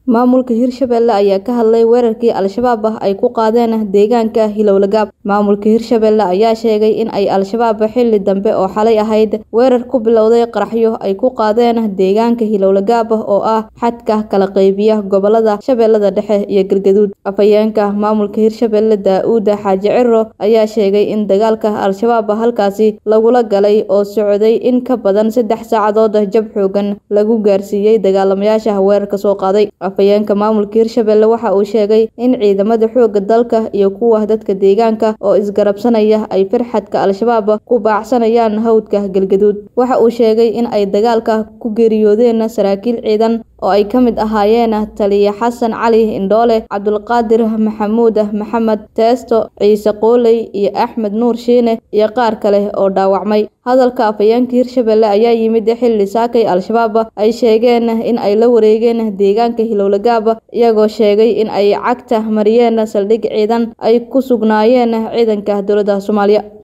Maamulka Hirshabelle ayaa ka hadlay weerarkii Al-shabaab ay ku qaadeen deegaanka Hilowlagaab. Maamulka Hirshabelle ayaa sheegay in ay Al-shabaab xilli dambe oo xalay ahayd weerar ku bilowday qaraxyo ay ku qaadeen deegaanka Hilowlagaab oo ah xadka kala qaybiya gobolada Shabeellada Dhexe iyo Galgaduud. Afhayeenka maamulka Hirshabelle Daa'uud Xaaji Ciro ayaa sheegay in dagaalka Al-shabaab halkaasi lagula galay oo socday in ka badan saddex saacadood jab xooggan lagu gaarsiiyay dagaalamayaasha weerarka soo qaaday. Afhayeenka maamulka Hirshabelle waxa uu sheegay in ciidamada xoogga dalka iyo kuwa dadka deegaanka oo isgarabsanaya ay firxadka Al-shabaab ku baacsanayaan hawdka Galgaduud. Waxa uu sheegay in ay dagaalka ku geeriyoodeen saraakiil ciidan oo ay ka mid ahaayeen Taliye Xasan Cali Indhoole, Cabdulqaadir Maxamuud Maxamed Teesto, Ciise Qooley iyo Axmed Nuur Shiine iyo qaar kale oo dhaawacmay. Hadalka afhayeenka Hirshabelle ayaa yimid xilli saakay Al-shabaab ay sheegeen in ay la wareegeen deegaanka Hilowlagaab iyagoo sheegay in ay cagta mariyeen saldhig ciidan ay ku sugnaayeen ciidanka dowladda Soomaaliya.